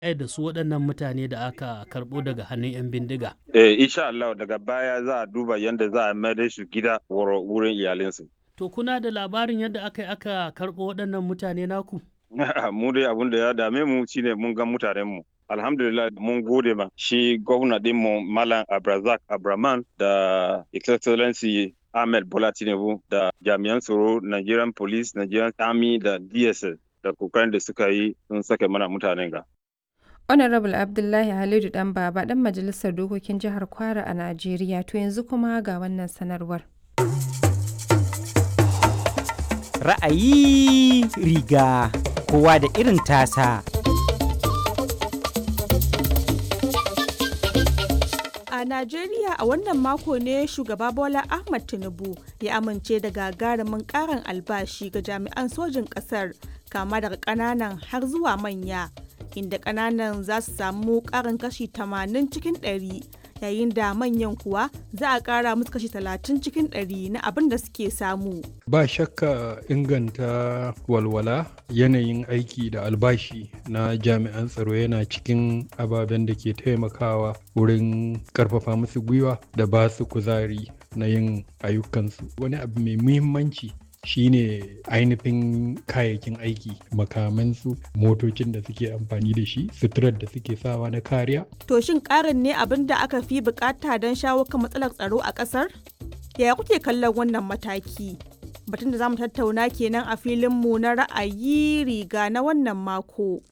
ai da su waɗannan mutane da aka karɓo daga hannun 'yan bindiga. Eh, insha Allah daga baya za a duba yadda za a mayar da su gida wurin iyalinsu. To kuna da labarin yadda aka yi aka karɓo waɗannan mutane naku? mu dai abin da ya dame mu shine mun ga mutanen mu. Alhamdulillah mun gode ma shi gwamna mu Malam Abrazak Abraman da Excellency Ahmed Bola Tinubu da jami'an tsaro Nigerian Police, Nigerian Army da DSS da kokarin da suka yi sun sake mana mutanen ga. Honorable Abdullahi Halidu Dan Baba dan Majalisar Dokokin Jihar Kwara a Najeriya to yanzu kuma ga wannan sanarwar. Ra'ayi riga kowa da irin tasa. A Najeriya a wannan mako ne shugaba Bola Ahmad Tinubu ya amince da gagarumin karin albashi ga jami'an sojin ƙasar kama daga ƙananan har zuwa manya. inda kananan za su samu karin kashi 80 cikin 100 yayin da manyan kuwa za a kara musu kashi 30 cikin 100 na abin da suke samu. Ba shakka inganta walwala yanayin aiki da albashi na jami'an tsaro yana cikin ababen da ke taimakawa wurin karfafa musu gwiwa da ba su kuzari na yin ayyukansu. Wani abu mai muhimmanci shine ainihin kayayyakin aiki makamansu motocin da suke amfani da shi suturar da suke sawa na kariya To shin karin ne abin da aka fi bukata don shawo kan matsalar tsaro a kasar? Yaya kuke kallon wannan mataki? Batun da za mu tattauna kenan a filinmu na ra'ayi riga na wannan mako.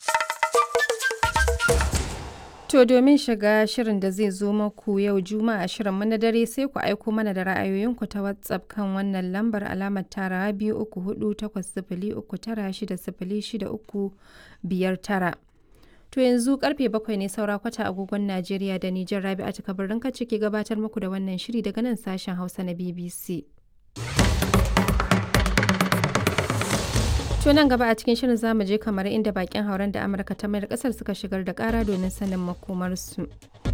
To domin shiga shirin da zai zo maku yau Juma'a shirin mu na dare sai ku aiko mana da ra'ayoyinku ta WhatsApp kan wannan lambar alamar tara biyu uku hudu takwas sifili uku tara shida sifili shida uku biyar tara. To yanzu karfe bakwai ne saura kwata agogon Najeriya da Nijar Rabi'a ta kabarin ka ke gabatar muku da wannan shiri daga nan sashen Hausa na BBC. To nan gaba a cikin shirin zamu je kamar inda bakin hauren da Amurka ta mayar kasar suka shigar da kara domin sanin makomarsu.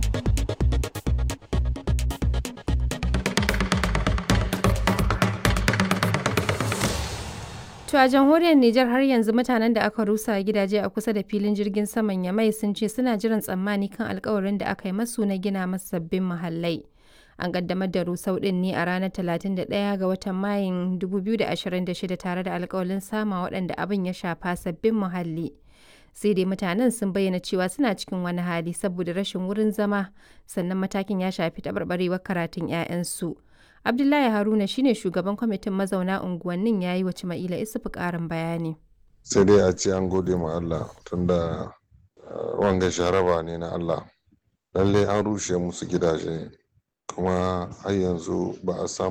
To a jamhuriyar Nijar har yanzu mutanen da aka rusa gidaje a kusa da filin jirgin saman Yamai sun ce suna jiran tsammani kan alkawarin da aka yi masu na gina masu sabbin muhallai. An kaddamar da rusau din ne a ranar 31 ga watan Mayun 2026 tare da alkawalin sama waɗanda abin ya shafa sabbin muhalli. Sai dai mutanen sun bayyana cewa suna cikin wani hali saboda rashin wurin zama sannan matakin ya shafi taɓarɓarewar karatun 'ya'yansu. Abdullahi Haruna shine shugaban kwamitin mazauna unguwannin yayi wa Cima'ila Isufu ƙarin bayani. Sai dai a ce an gode ma Allah tunda wanga sharaba ne na Allah. Lallai an rushe musu gidaje kuma har yanzu ba a samu